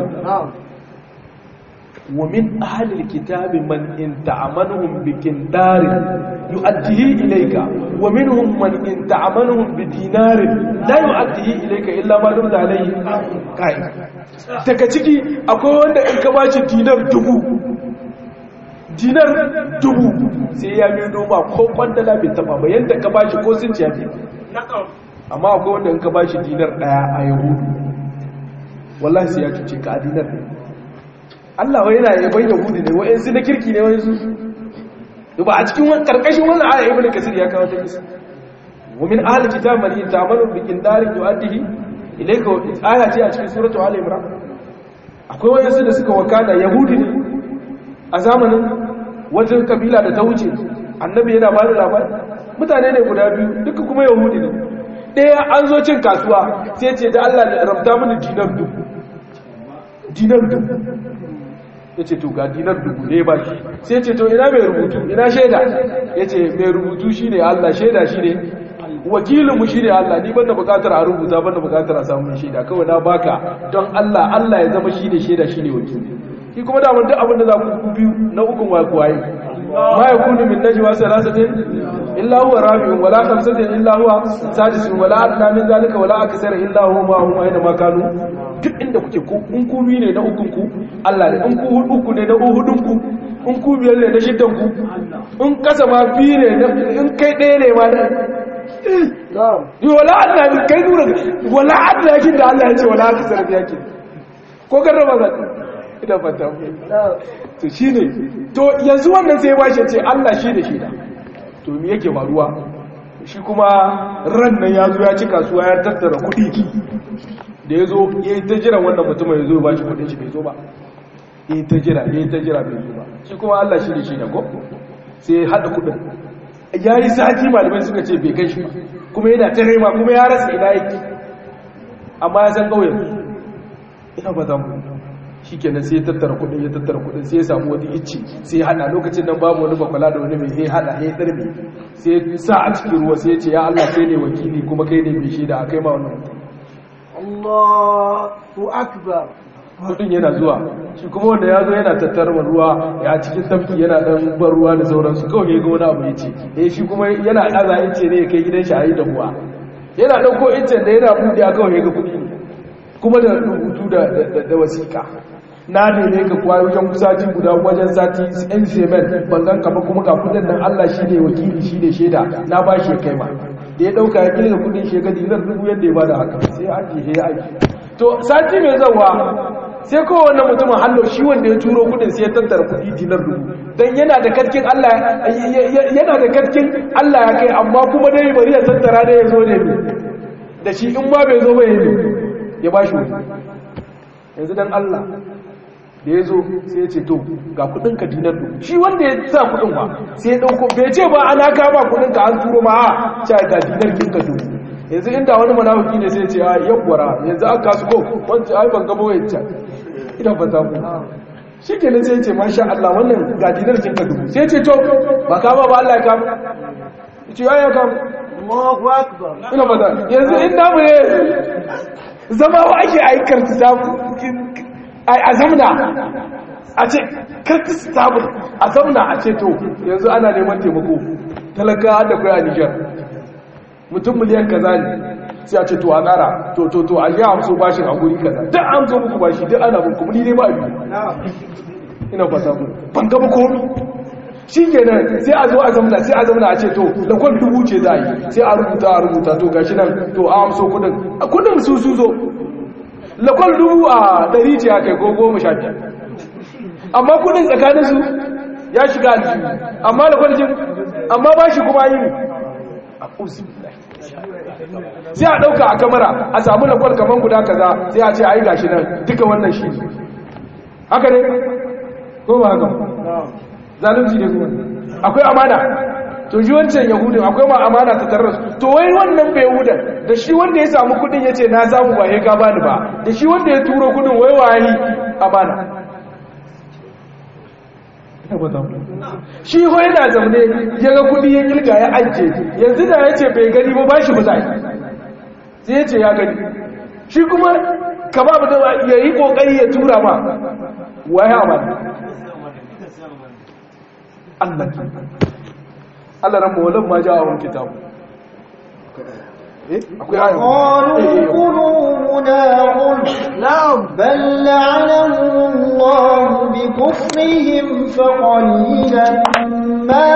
ومن أهل الكتاب من إن تعملهم بكندار يؤديه إليك ومنهم من إن تعملهم بدينار لا يؤديه إليك إلا ما دمت عليه قائم daga ciki akwai wanda in ka bashi dinar dubu dinar dubu sai ya mai noma ko kwandala bai taba ba yadda ka bashi ko sun ciya amma akwai wanda in ka bashi dinar daya a yahudu wallahi sai ya cuce ka a dinar ne Allah wai yana yaban Yahudi ne wa'ansu na kirki ne wa'ansu ba a cikin karkashin wannan aya ibnu kasir ya kawo ta kisa wa min ahli kitab man yatamalu bi qindarin yu'addihi ilayka aya ce a cikin suratu ali imran akwai wa'ansu da suka wakana Yahudi ne a zamanin wajen kabila da ta wuce annabi yana ba da labari mutane ne guda biyu duka kuma Yahudi ne ɗaya an zo cin kasuwa sai ce da Allah ya rabta mini dinar dubu dinar dubu ya ce to ga dinar dubu ne ba shi sai ce to ina mai rubutu ina shaida ya ce mai rubutu shi ne Allah shaida shi ne wakilinmu shi ne Allah ni banda bukatar a rubuta banda bukatar a samun shaida kawai na baka don Allah Allah ya zama shi ne shaida shi ne wakili shi kuma da duk abin da za ku biyu na ukun wa kuwaye ma ya kunu min najwa salasatin illa huwa rabi'un wala khamsatin illa huwa sadisun wala adna min zalika wala aksara illa huwa ma hum aina ma kanu duk inda kuke ko in ku biyu ne na ukun ku Allah ne in ku uku ne na hudun ku in ku biyar ne na shiddan ku in kasa ma biyu ne in kai ɗaya ne ma da yi wala Allah ne kai nuna wala Allah yakin da Allah ya ce wala aka sarrafi yakin ko kan raba za ina fata to shi ne to yanzu wannan sai ba shi ce Allah shi da shi da to me yake faruwa shi kuma ran nan ya zo ya ci kasuwa ya tattara kuɗi da ya zo ya yi ta jiran wannan mutumin ya zo ba shi kudin shi bai zo ba ya yi ta jira ya yi ta jira bai zo ba shi kuma Allah shi da shi da ko sai ya haɗa kudin ya yi sati malamai suka ce bai kai shi ba kuma yana ta rema kuma ya rasa ina yake amma ya san ƙauyen ina ba za mu shi kenan sai ya tattara kudin ya tattara kudin sai ya samu wani icci sai ya haɗa lokacin nan babu wani bakwala da wani mai ya haɗa ya ɗarbe sai ya sa a cikin ruwa sai ya ce ya Allah kai ne wakili kuma kai ne mai shaida a kai ma wannan mutum Allahu akbar kudin yana zuwa shi kuma wanda ya zo yana tattarwa ruwa ya cikin tafki yana dan bar ruwa da sauransu kawai ya ga wani abu ya ce eh shi kuma yana ɗaza ince ne ya kai gidan shi a yi dahuwa yana ɗauko incen da yana buɗe a kawai ya ga kuɗi kuma da rubutu da wasiƙa na ne ka kuwa wajen sati guda wajen sati yan semen ban gan kama kuma ga kudin nan Allah shi ne wakili shi ne shaida na ba shi ya kai ma da ya dauka ya kirga kudin shekadi zan dubu yadda ya bada haka sai an ji ya aiki to sati mai zawa sai kowane mutumin hallo shi wanda ya turo kudin sai ya tattara kudi dinar dubu dan yana da karkin Allah yana da karkin Allah ya kai amma kuma dai bari ya tattara da ya zo ne da shi in ma bai zo ba ya ya ba shi yanzu dan Allah da ya zo sai ya ce to ga kudin ka dinar dubu shi wanda ya sa kudin ba sai ya dauko bai ce ba ana kama kudin ka an turo ma a ce ga dinar kin ka dubu yanzu inda wani munafiki ne sai ya ce a yawwara yanzu an kasu ko wanda ai ban gaba wayan can ina ba ta mu shi kenan sai ya ce masha Allah wannan ga dinar kin ka dubu sai ya ce to ba kama ba Allah ya kama ya ce ya ya kama Allahu akbar ina ba ta yanzu inda mu ne zama wa ake aikar ta a zamna a ce karki sabon a zamna a ce to yanzu ana neman taimako talaka da kai a nijar mutum miliyan kaza ne sai a ce to a ƙara to to to a yi amso bashin a guri kaza duk an zo muku bashi duk ana muku ni ne ba biyu ina fata ku ban gaba komi shi kenan sai a zo a zamna sai a zamna a ce to da kwan dubu ce za a yi sai a rubuta a rubuta to gashi nan to a amso kudin kudin su su zo lakwal dubu a ɗari ce a kai ko goma sha biyar amma kudin tsakaninsu ya shiga aljihu amma lakwal jin amma ba shi kuma yi sai a ɗauka a kamara a samu lakwal kamar guda kaza sai a ce a yi gashi nan duka wannan shi haka ne ko ba haka zalunci ne kuma akwai amana to ji wancan yahudin akwai ma amana ta tarar to wai wannan bai yahudan da shi wanda ya samu kudin ya ce na samu ba ya ka bani ba da shi wanda ya turo kudin wai wayi amana shi ho yana zaune ya ga kudi ya kilga ya ajiye yanzu da ya ce bai gani ba ba shi ba zai sai ya ce ya gani shi kuma ka ba mu da ya yi kokari ya tura ma waye amana Allah Allah ran mawalin ma ja a wani kitabu akwai ayon قالوا قلوبنا غلف نعم بل لعنهم الله بكفرهم فقليلا ما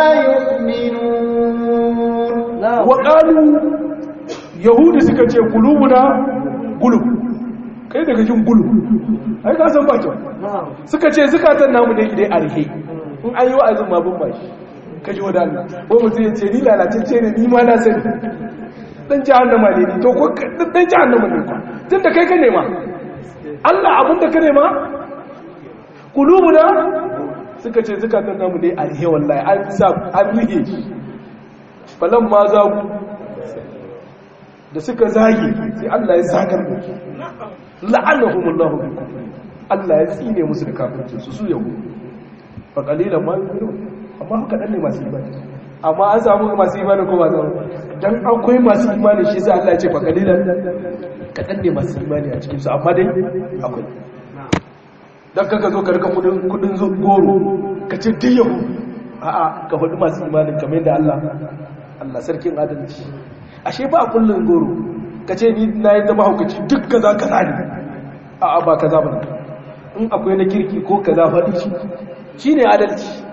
يؤمنون waƙalu yahudu suka ce kulubuna gulub kai daga jin gulub ai ka san bakin suka ce zukatan namu ne idai arhe in an yi wa'azin ma bin bashi ka ji wadanda ko mutum ya ce ni lalatacce ne ni ma na sani dan jahannama ne ni to ko dan jahannama ne ko tunda kai ka nema Allah abin da ka nema kulubuna suka ce zukatan namu ne arhe wallahi an sa an rige falan ma za ku da suka zage sai Allah ya zagar da su la'anahumullahu bi kufri Allah ya tsine musu da kafirci su su yahu fa qalilan ma yu'minun amma haka dan ne masu imani amma an samu masu imani ko ba samu dan akwai masu imani shi sai Allah ya ce fa qalilan kadan ne masu imani a cikin su amma dai akwai dan kaka zo ka rika kudin kudin zo goro ka ce diyahu a'a ka faɗi masu imanin kamar yadda Allah Allah sarkin adalci ashe ba kullun goro ka ce ni na yi zama haukaci duk kaza kaza ne a ba kaza ba in akwai na kirki ko kaza faɗi shi shi ne adalci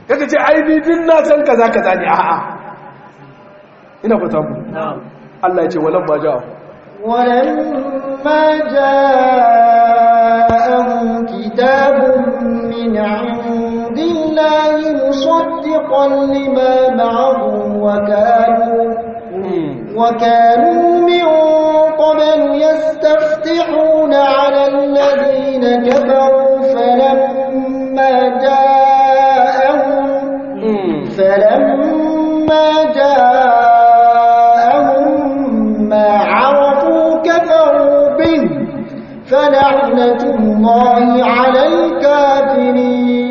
kaga ce ai ni din na san kaza kaza ne a'a ina fata mu Allah ya ce walan ma ja'a ولما جاءهم كتاب من عند الله مصدقا لما معهم وكانوا وكانوا من قبل يستفتحون على الذين كفروا فلما جاءهم فلما جاءهم ما عرفوا كفروا به فلعنة الله على الكافرين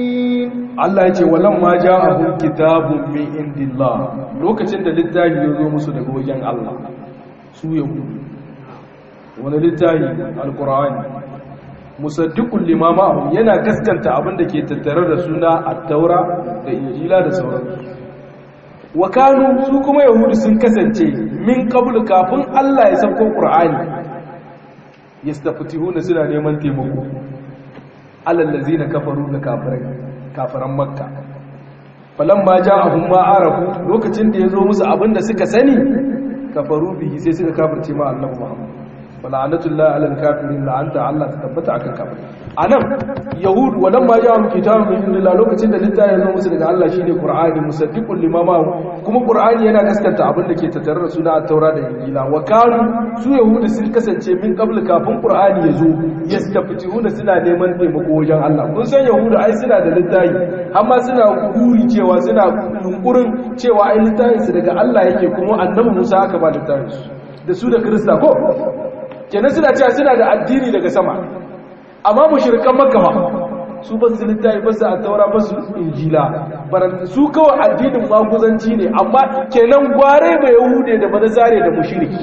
Allah ya ce walan ma ja'ahum kitabun min indillah lokacin da littafi ya zo musu daga wajen Allah su yahudu wani littafi alqur'ani musaddiqul lima ma'ahum yana gaskanta abin da ke tattare da suna at-taura da injila da sauransu wa kanu su kuma yahudu sun kasance min qabl kafin Allah ya sauko qur'ani yastafitihuna suna neman taimako alal ladzina kafaru da kafirai kafiran makka falan ma ja'ahum ma arafu lokacin da yazo musu abinda suka sani kafaru bihi sai suka kafirce ma Allah Muhammad fala'anatullahi alal kafirin la'anta Allah ta tabbata akan kafirai anan yahud walan ma ja'ahum kitabun min indillah lokacin da littafi yazo musu daga Allah shine qur'ani musaddiqul lima ma kuma qur'ani yana gaskata abinda ke tattare da suna at-taura da injila wa kanu su yahudu sun kasance min qabl kafin qur'ani yazo yastafitihuna suna neman taimako wajen Allah kun san yahudu ai suna da littafi amma suna guri cewa suna yunkurin cewa ai littafin su daga Allah yake kuma annabi Musa aka ba littafin su da su da Kirista ko kenan suna cewa suna da addini daga sama amma mushrikan makka ba su ba su littafi ba su a taura ba su injila su kawai addinin maguzanci ne amma kenan gware mai yahude da banazare da mushriki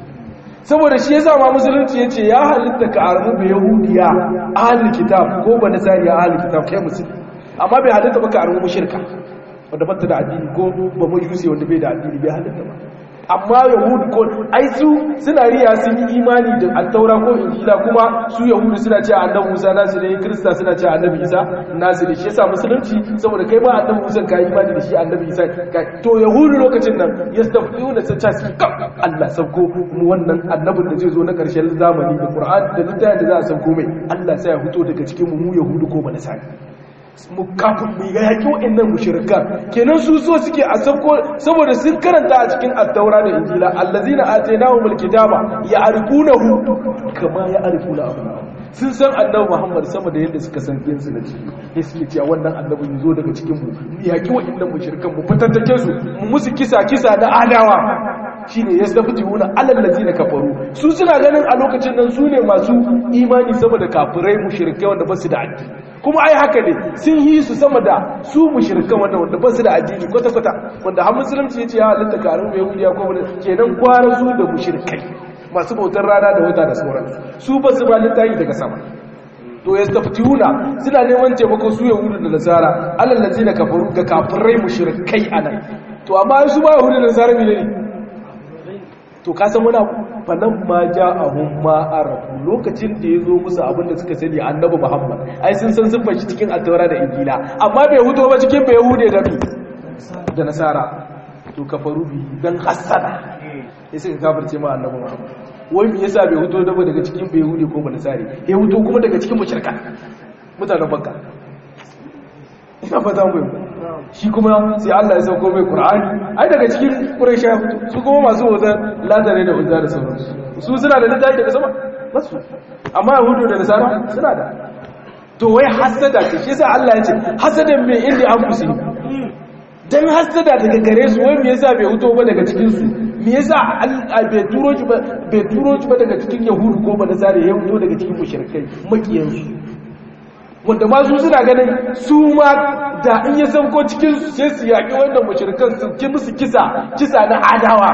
saboda shi yasa ma musulunci yace ya halitta ka arzu bai yahudiya ahlul kitab ko banazare ahlul kitab kai musulmi amma bai halitta ba ka arzu mushrika wanda bata da addini ko ba majusi wanda bai da addini bai halitta ba amma yahudu ko ai su suna riya sun yi imani da attaura ko injila kuma su yahudu suna cewa annabi Musa nasu ne kirista suna cewa annabi Isa nasu ne shi yasa musulunci saboda kai ma annabi Musa ka yi imani da shi annabi Isa to yahudu lokacin nan yastafiyuna sun ce kam Allah sauko mu wannan annabin da zai zo na karshen zamani da Qur'an da littafin da za a sauko mai Allah sai ya fito daga cikin mu mu yahudu ko ba nasara mu kafin mu ga yaki wa'annan mushrikan kenan su so suke a sabko saboda sun karanta a cikin at-taura da injila allazina atainahumul kitaba ya'rifunahu kama ya'rifuna abna'ahum sun san annabi Muhammad sama da yadda suka san ɗinsu da ciki ya suke cewa wannan annabi ya zo daga cikin mu yaƙi wa'annan mushrikan mu fitattake su mu musu kisa kisa na adawa shine yastafituna alal ladina kafaru su suna ganin a lokacin nan su ne masu imani sama da kafirai mushrikai wanda ba su da addini kuma ai haka ne sun yi su sama da su mushrikan wanda wanda ba su da addini kwata kwata wanda har musulunci yace ya halitta karin yahudiya ko wani kenan gwara su da mushrikai masu bautar rana da wata da sauransu su ba su ba littafi daga sama to ya staftiuna suna neman taimako su yahudu da nasara alal ladina kafaru ga kafirai mushrikai anan to amma su ba yahudu da nasara ne to ka san muna falan ma ja ahun ma arafu lokacin da ya zo musu abin da suka sani annabi muhammad ai sun san sun fashi cikin attaura da injila amma bai huto ba cikin bai hude da bi da nasara to kafaru bi dan hasada ya suka kafirce ma annabi muhammad wai me yasa bai huto da daga cikin bai hude ko ba nasari ya huto kuma daga cikin mushrika mutanen bakka ina fata mu shi kuma sai Allah ya sauko mai Qur'ani ai daga cikin Quraysha su kuma masu wazan ladare da uzza da sauransu su suna da littafi daga sama basu amma Yahudu da Nasara suna da to wai hasada ce shi yasa Allah ya ce hasadan me inda an fusi dan hasada daga gare su wai me yasa bai huto ba daga cikin su me yasa bai turo shi ba bai turo shi ba daga cikin Yahudu ko ba Nasara ya huto daga cikin mushrikai makiyansu wanda ma su suna ganin su ma da in ya sauko cikin su sai su yaƙi wannan mashirkan su ki musu kisa kisa na adawa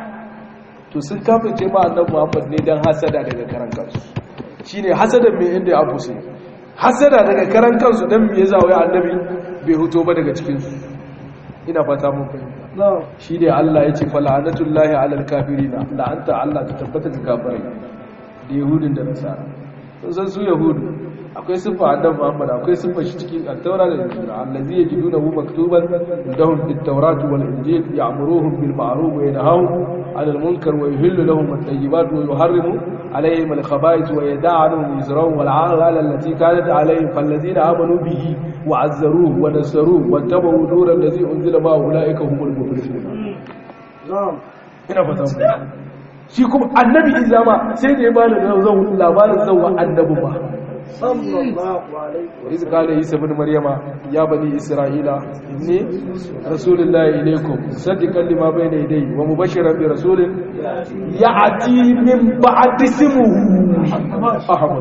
to sun kafirce ma annabi Muhammad ne dan hasada daga karan kansu shine hasadan me inda ya abuse hasada daga karan kansu dan me yasa wai annabi bai huto ba daga cikin su ina fata mun fahimta shi ne Allah ya ce fala'anatullahi alal kafirina la'anta Allah ta tabbata ga kafirai da yahudin da nasara sun san su yahudu akwai siffa annabi Muhammad akwai siffa shi cikin at-taura da injil allazi yajidunahu maktuban indahum fit-taurati wal-injil ya'muruhum bil ma'ruf wa yanhahum 'anil munkar wa yuhillu lahum at-tayyibat wa yuharrimu 'alayhim al-khaba'ith wa yada'u 'anhum wizrahum wal-'aghlal allati kanat 'alayhim fallazina amanu bihi wa 'azzaruhu wa nasaruhu wa tabu nura allazi unzila ma ulaika humul muflihun ina fata shi kuma annabi izama sai da ya bada labarin zauwa annabi ba وإذ قال عيسى بن مريم يا بني إسرائيل إني رسول الله إليكم مصدقا لما بين يدي ومبشرا برسول يأتي من بعد اسمه أحمد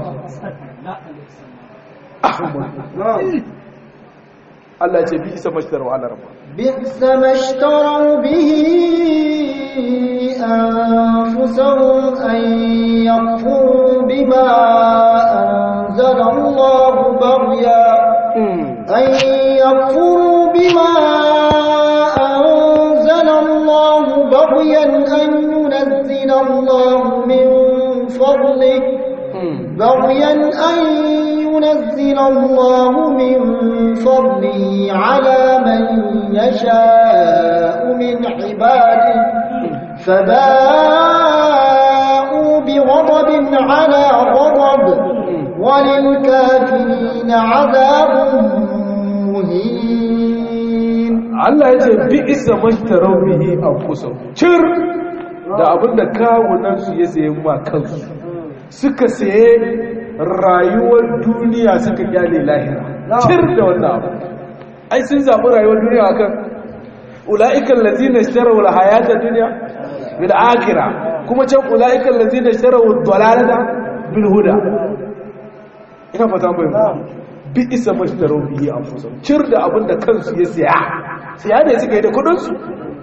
أحمد الله يجي بئس ما اشتروا على ربه بئس ما اشتروا به أنفسهم أن يكفروا بما أنزل الله بغيا أن يكفروا بما أنزل الله بغيا أن ينزل الله من فضله بغيا أن ينزل الله من فضله على من يشاء من عباده فباءوا بغضب على غضب وللكافرين عذاب مهين Allah ya ce bi isa mashtarau bihi anfusahum cir da abinda kawunan su ya sayi ma kansu suka saye rayuwar duniya suka kyale lahira cir da wannan abu ai sun zaɓi rayuwar duniya akan ula'ikan lazina ishtaraw al-hayata dunya bil akhirah kuma can ula'ikan lazina ishtaraw ad-dalalata bil huda ina fata mai bi isa mashtarau bihi anfusahum cir da abinda kansu ya saya siya ne suka yi da kudin su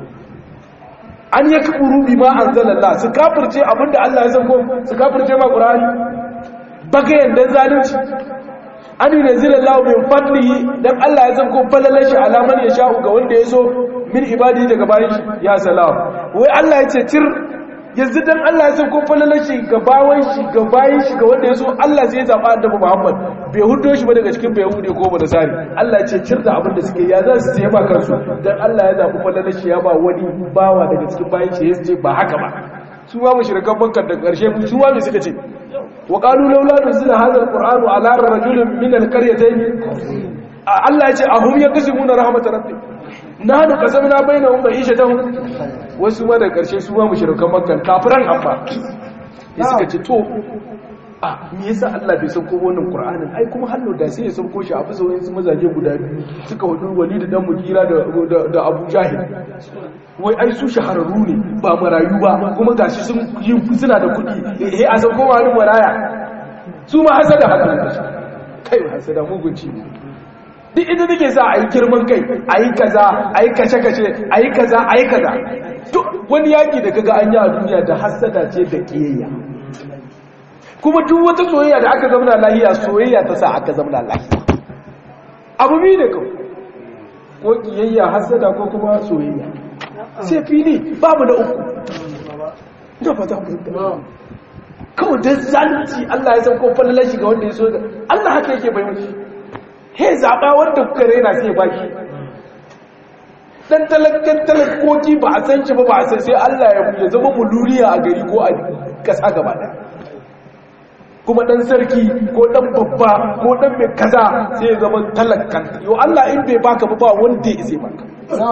an yi kaburu bi ma anzalallah su kafirce abinda Allah ya san ko su kafirce ma qur'ani bagayen dan zalunci an yi nazilallahu min fadlihi dan Allah ya san ko falalar shi alaman ya sha'u ga wanda ya so min ibadi daga bayan shi ya salam wai Allah ya ce cir yanzu dan Allah ya san ko falalar shi ga bawan shi ga bayan shi ga wanda ya so Allah sai ya zaba annabi Muhammad bai hudo shi ba daga cikin bai hude ko ba da sari Allah ya ce cir da abin da suke ya za su ce ba kansu dan Allah ya zabi falalar shi ya ba wani bawa daga cikin bayan shi ya ce ba haka ba su ma mushrikan bankar da karshe su ma me suka ce wa qalu laula nuzila hadha alqur'anu ala rajulin min alqaryatayn Allah ya ce ahum yaqsimuna rahmat rabbi nahnu qasamna bainahum ma'ishatahum wasu ma da karshe su ma mushrikan makka kafiran amma ya suka ce to a me yasa Allah bai sauko wannan Qur'anin ai kuma hallo da sai ya sauko shi a bisa wayansu mazaje guda biyu suka hudu Walid dan Mugira da da Abu Jahil wai ai su shahararru ne ba marayu ba kuma gashi sun yi suna da kuɗi eh a sauko wani maraya su ma hasada haka ne kai hasada mugunci ne duk inda nake sa a yi girman kai a yi kaza a yi kashe-kashe a yi kaza a yi kaza duk wani yaƙi da kaga an yi a duniya da hasada ce da ƙiyayya kuma duk wata soyayya da aka zamana lahiya soyayya ta sa aka zamana lahiya abu biyu ne kawai ko ƙiyayya hasada ko kuma soyayya sai fili babu na uku ina fata ku kawai don zalunci Allah ya san ko fallalar shi ga wanda ya so Allah haka yake bai mashi he zaɓa wanda kuka raina sai ba shi dan talakkan talakoki ba a san shi ba ba a san sai Allah ya zama muluriya a gari ko a ƙasa gaba ɗaya kuma ɗan sarki ko ɗan babba ko ɗan mai kaza sai ya zama talakkan yau Allah in bai baka ba ba wanda ya isa baka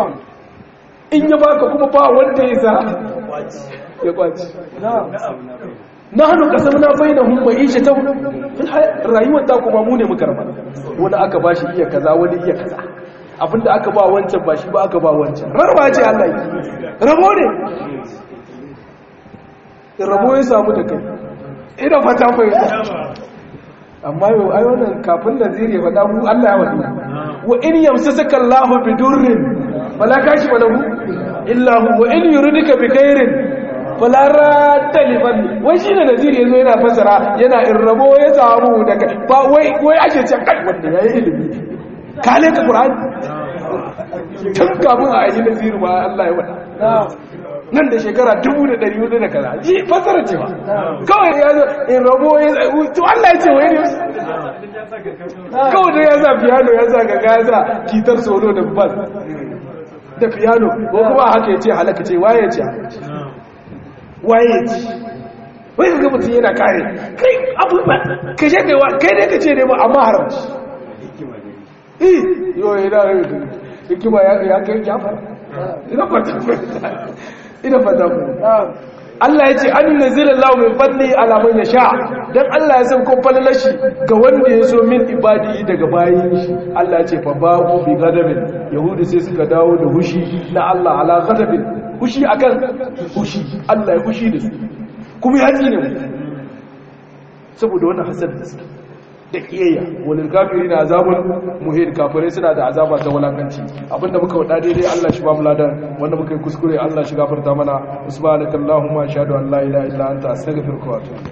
in ya baka kuma ba wanda ya isa ya kwaci na hannu kasar na bai da hun ishe ta rayuwar ta kuma mu ne muka raba wani aka ba shi iya kaza wani iya kaza abinda aka ba wancan ba shi ba aka ba wancan rarraba ce Allah yi rabo ne rabo ya samu da kai ina fata fahimta amma yau ai wannan kafin da zire faɗa mu Allah ya wadi wa in yamsasaka Allahu bidurrin fala kashi walahu illa hu wa in yuridika bi khairin falara talifan wai shi ne naziri ya zo yana fasara yana in rabo ya samu daga ba wai wai ake ce kai wanda ya yi ilimi kale ka ƙur'ani tun kafin a yi naziru ma Allah ya wada nan da shekara dubu da ɗari hudu da kaza ji fasara ce ba kawai ya zo in rabo ya to Allah ya ce wai ne kawai da ya sa piano ya sa gaga ya sa kitar solo da bas da piano ko kuma haka ya ce halaka ce waye ya ce waye ya ce wai ga mutum yana kare kai abubuwa ka ce kai kai ne ka ce ne ba amma haramci eh yo yana hikima ya kai ya fara ina fata ina fata ku Allah ya ce an nazila Allah min fadli ala man yasha dan Allah ya san ko falalashi ga wanda ya so min ibadi daga bayin shi Allah ya ce fa babu bi gadabin yahudi sai suka dawo da hushi na Allah ala gadabin hushi akan hushi Allah ya hushi da su kuma ya tsine mu saboda wannan hasad da suke da kiyayya walil kafirina azabun muhin kafirai suna da azaba ta walakanci abinda muka wada daidai Allah shi ba mu ladan wanda muka yi kuskure Allah shi gafarta mana subhanakallahumma ashhadu an la ilaha illa anta astaghfiruka wa atubu